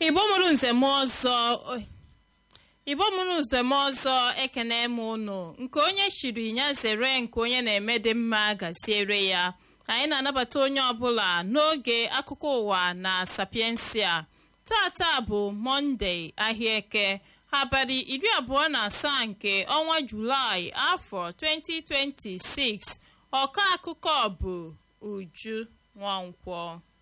igbo mụrụ nzem ọzọ igbo mụrụ nzem ọzọ ekene m unu nke onye chiri ya zere nke onye na-eme dị mma gaziere ya anyị na-anabata onye ọbụla n'oge akụkọ ụwa na sapiensia tata bụ mọnde ahịa eke abalị iri abụọ na asaa nke ọnwa julaị afọ 2026 ọka akụkọ bụ uju nwankwọ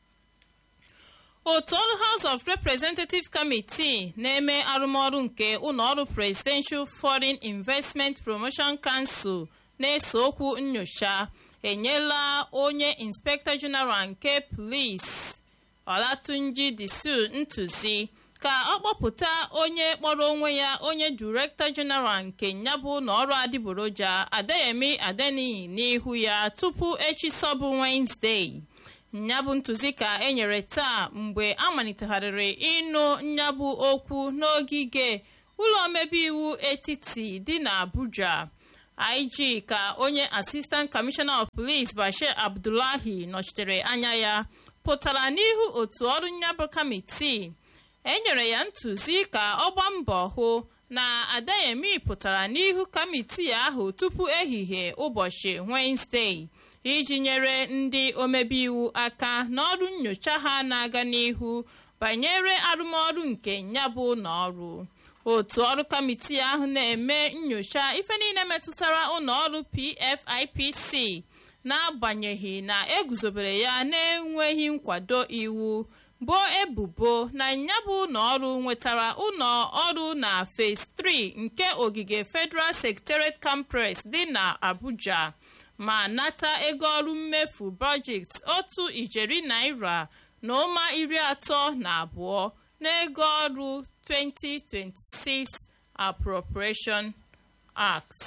otu ọrụ house of representative committee na-eme arụmọrụ nke ụlọọrụ presidential foreign investment promotion council na-ese okwu nyocha enyela onye inspector general nke police olatunji disu ntụzi ka ọ kpọpụta onye kpọrọ onwe ya onye director general nke nyabụ n'ọrụ adịgboroja adeyemi adeniyi n'ihu ya tupu echi sọbụ wednesday nyabụ ntụzi ka enyere taa mgbe a malitegharịrị ịnụ nyabụ okwu n'ogige ụlọ omebe iwu etiti dị n'abuja ig ka onye assistant commissioner of police bashir abdullahi nọchitere anya ya pụtara n'ihu otu ọrụ nyabụ kamitii enyere ya ntụzi ka ọ gbaa mbọ hụ na adayemi pụtara n'ihu kamitii ahụ tupu ehihie ụbọchị wenezdee iji nyere ndị omebe iwu aka n'ọrụ nnyocha ha na-aga n'ihu banyere arụmọrụ nke nyabụ n'ọrụ otu ọrụ kamitii ahụ na-eme nnyocha ife niile metụtara ụlọọrụ pfipc n'agbanyeghị na eguzobere ya na-enweghị nkwado iwu boo ebubo na nyabụ ụlọọrụ nwetara ụlọ ọrụ na phase 3 nke ogige federal secretariat complex dị na abuja ma nata ego ọrụ mmefu bọjetị otu ijeri naira na ụma iri atọ na abụọ n'ego ọrụ 2026 appropriation act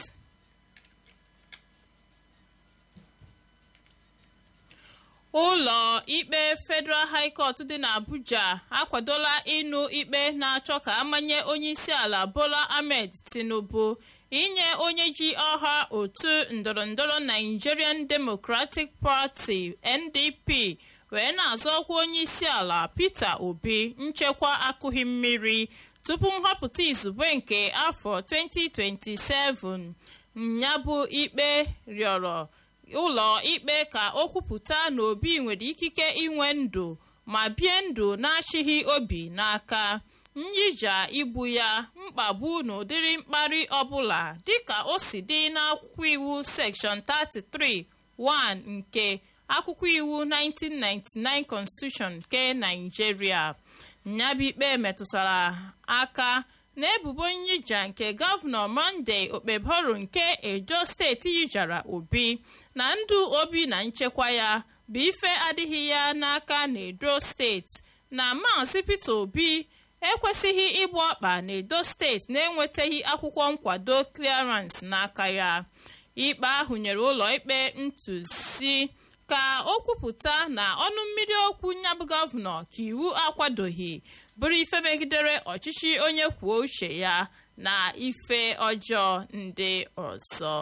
ụlọ ikpe federal high court dị n'abuja akwadola ịnụ ikpe na-achọ ka amanye onyeisiala bola ahmed tinubu inye onye ji ọha otu ndọrọndọrọ nigerian democratic party ndp wee na-azọ ọkwa onyeisiala peter obi nchekwa akụghị mmiri tupu nhọpụta izugbe nke afọ 2027 nyabụ ikpe rịọrọ ụlọ ikpe ka o kwupụta na obi nwere ikike inwe ndụ ma bie ndụ na-achịghị obi n'aka nyija igbu ya mkpagbu na ụdịrị mkparị ọbụla dịka o si dị n'akwụkwọ iwu section 33 1 nke akwụkwọ iwu 1999 constitution nke naijiria nyabụ ikpe metụtara aka na ebubo nyija nke gọvanọ monday okpebhoro nke edo steeti yijara obi na ndụ obi na nchekwa ya bụ ife adịghị ya n'aka na edo steeti na maazị peter obi ekwesịghị ịgba ọkpa na edo steeti na-enwetaghị akwụkwọ nkwado clearance n'aka ya ikpe ahụ nyere ụlọ ikpe ntụzi ka o kwupụta na ọnụ mmiri okwu nyabụ gọvanọ ka iwu akwadoghị bụrụ ife megidere ọchịchị onye kwuo uche ya na ife ọjọọ ndị ọzọ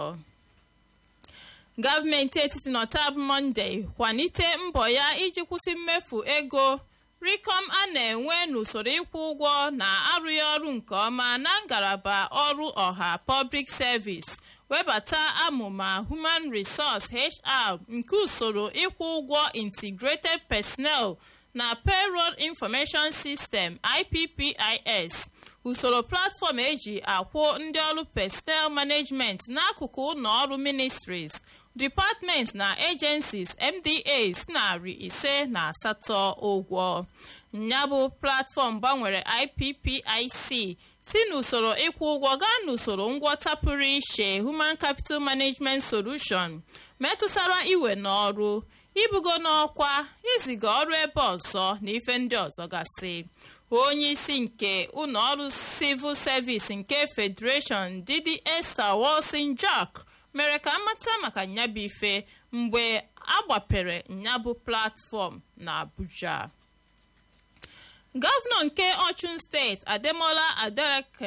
gọọmenti etiti nọtab mọnde kwalite mbọ ya iji kwụsị mmefu ego rikom a na-enwe n'usoro ịkwụ ụgwọ na arụghị ọrụ nke ọma na ngalaba ọrụ ọha public service webata amụma human resource hr nke usoro ịkwụ ụgwọ integrated personnel na payroll information system ippis usoro platfọm eji akwụ ndị ọrụ personnel management n'akụkụ ụlọ ọrụ ministries departments na agencies mdas narị ise na asatọ ụgwọ nyabụ platfọm gbanwere ippic si n'usoro ịkwụ ụgwọ gaa n'usoro ngwọta pụrụ iche human capital management solution metụtara iwe n'ọrụ ibugo n'ọkwa iziga ọrụ ebe ọzọ na ife ndị ọzọ gasị onye isi nke ụlọọrụ civil service nke federation didi esther wilson jack mere ka amata maka nyabụ ife mgbe agbapere nyabụ platfọm na abuja gọvanọ nke ọchụn steeti ademola adeleke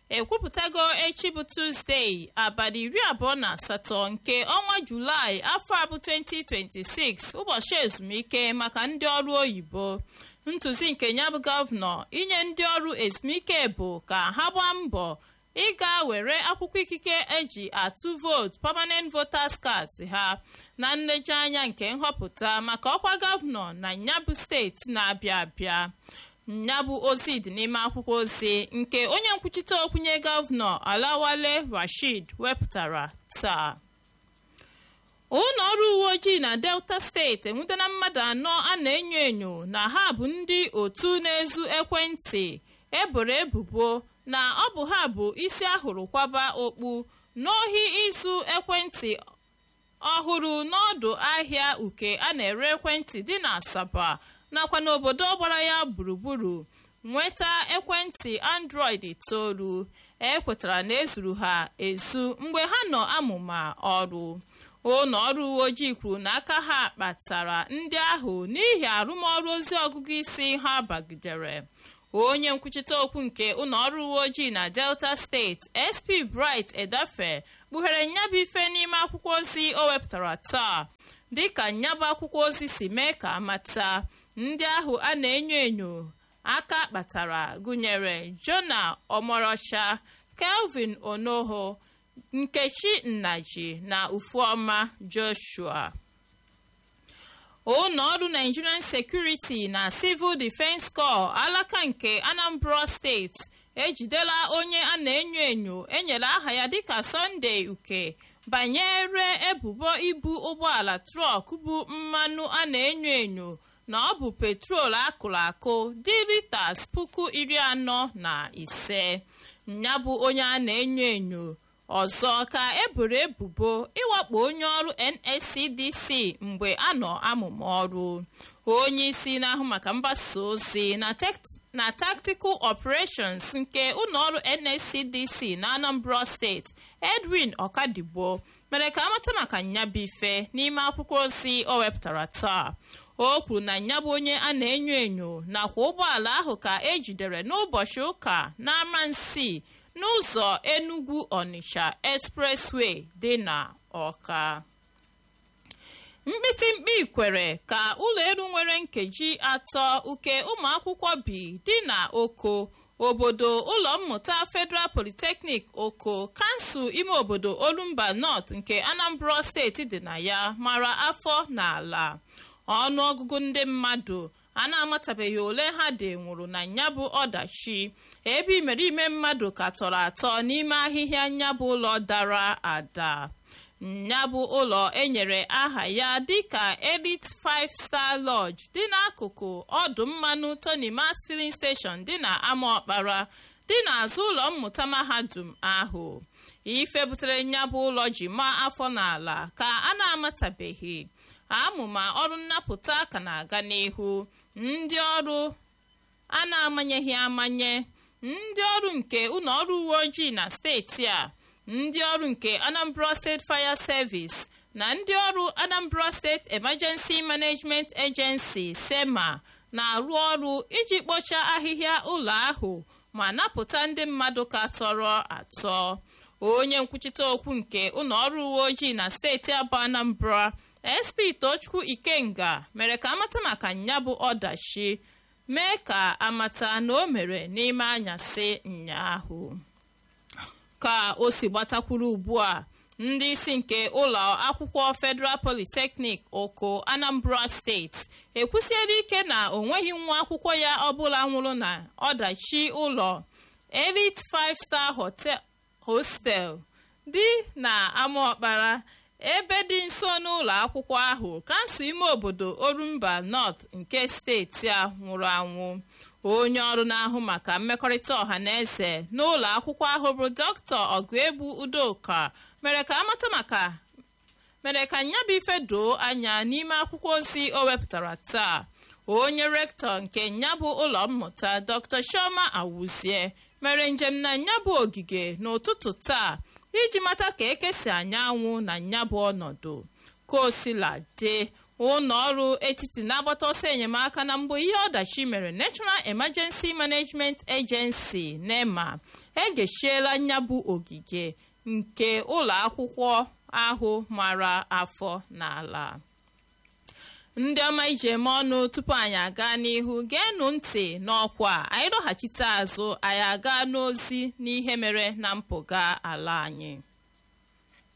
ekwupụtago echi bụ tuzdee abalị iri abụọ na asatọ nke ọnwa julaị afọ abụ 2026 ụbọchị ezumike maka ndị ọrụ oyibo ntụzi nke ya bụ gọvanọ inye ndị ọrụ ezumike bụ ka ha gbaa mbọ ịga were akwụkwọ ikike eji atụ vootu permanent voters cards ha na nlejianya nke nhọpụta maka ọkwa gọvanọ na nyabụ steeti na-abịa abịa nyabụ ozi dị n'ime akwụkwọ ozi nke onye nkwuchite okwunye gọvanọ alawale rashid wepụtara taa ụlọ ọrụ uwe ojii na delta steeti enwudena mmadụ anọ a na-enyo enyo na ha bụ ndị otu na-ezu ekwentị eboro ebubo na ọ bụ ha bụ isi ahụrụ kwaba okpu n'ohi izu ekwentị ọhụrụ n'ọdụ ahịa uke a na-ere ekwentị dị na asaba nakwa n'obodo gbara ya gburugburu nweta ekwentị android itoolu ekwetara na ezuru ha ezu mgbe ha nọ amụma ọrụ ụlọ ọrụ uwe ojii kwuru na aka ha kpatara ndị ahụ n'ihi arụmọrụ ozi ọgụgụ isi ha bagidere onye nkwuchite okwu nke ụlọ ọrụ uwe ojii na delta steeti sp bright edafe kpughere nyabụ ife n'ime akwụkwọ ozi o wepụtara taa dịka nyabụ akwụkwọ ozi si mee ka amata ndị ahụ a na-enyo enyo aka kpatara gụnyere jona omorocha kelvin onoho nkechi nnaji na ufuoma joshua ụlọ ọrụ nigerian security na civil defense corps alaka nke anambra steeti ejidela onye a na-enyo enyo enyere aha ya dịka sunday uke banyere ebubo ibu ụgbọala trọk bụ mmanụ a na-enyo enyo na ọ bụ petrol akụrụ akụ dị litas puku iri anọ na ise ya bụ onye a na-enyo enyo ọzọ ka eboro ebubo ịwakpo onye ọrụ nscdc mgbe a nọ amụma ọrụ onye isi na-ahụ maka mgbasa ozi na tactical operations nke ụlọọrụ nscdc na anambra steeti edwin ọkadigbo mere ka amata maka nyabife n'ime akwụkwọ ozi o wepụtara taa o kwuru na nyabụ onye a na-enyo enyo nakwa ụgbọala ahụ ka ejidere n'ụbọchị ụka n'amansi n'ụzọ enugu onitsha expressway dị na ọka mkpitimkpi kwere ka ụlọ elu nwere nkeji atọ uke ụmụ akwụkwọ bi dị na oko obodo ụlọ mmụta federal polytechnic oko kansụl ime obodo olumba north nke anambra steeti dị na ya mara afọ na ala ọnụọgụgụ ndị mmadụ a na-amatabeghị ole ha dị nwụrụ na nyabụ ọdachi ebe imerime mmadụ ka tọrọ atọ n'ime ahịhịa nyabụ ụlọ dara ada nyabụ ụlọ enyere aha ya dịka elite 5 star lodge dị n'akụkụ ọdụ mmanụ tony mas filling station dị na amaọkpara dị n'azụ ụlọ mmụta mahadum ahụ ife butere nyabụ ụlọ ji maa afọ n'ala ka a na-amatabeghị amụma ọrụ nnapụta ka na-aga n'ihu ndị ọrụ a na-amanyeghị amanye ndị ọrụ nke ụlọ ọrụ uwe ojii na steeti a ndị ọrụ nke anambra state fire service na ndị ọrụ anambra state emergency management agency sema na-arụ ọrụ iji kpochaa ahịhịa ụlọ ahụ ma napụta ndị mmadụ ka tọrọ atọ onye nkwuchite okwu nke ụlọ ọrụ uwe ojii na steeti abụọ anambra sp tochukwu ikenga mere ka amata maka nyabụ ọdachi mee ka amata na o mere n'ime anyasị nyaahụ ka o si gbatakwuru ugbu a ndị isi nke ụlọ akwụkwọ federal polytechnic oko anambra steeti ekwusiela ike na o nweghị nwa akwụkwọ ya ọbụla nwụrụ na ọdachi ụlọ elite 5 star hotel hostel dị na amaọkpara ebe dị nso n'ụlọ akwụkwọ ahụ kansụl ime obodo orumba north nke steeti a nwụrụ anwụ onye ọrụ na-ahụ maka mmekọrịta ọha na eze n'ụlọ akwụkwọ ahụ bụ dọkịta ọgụegbu udoka mere ka amata maka mere ka nyabụ ife doo anya n'ime akwụkwọ ozi o wepụtara taa onye rektọ nke nyabụ ụlọ mmụta dr shoma awuzie mere njem na nyabụ ogige n'ụtụtụ taa iji mata ka ekesi anyanwụ na nyabụ ọnọdụ ka o sila dị ụlọ ọrụ etiti na-agbata ọsọ enyemaka na mbụ ihe ọdachi mere National Emergency Management Agency NEMA egechiela nyabụ ogige nke ụlọ akwụkwọ ahụ mara afọ n'ala ndị ọma iji eme ọnụ tupu anyị aga n'ihu geenụ ntị n'ọkwa anyị lọghachite azụ anyị aga n'ozi n'ihe mere na mpụga ala anyị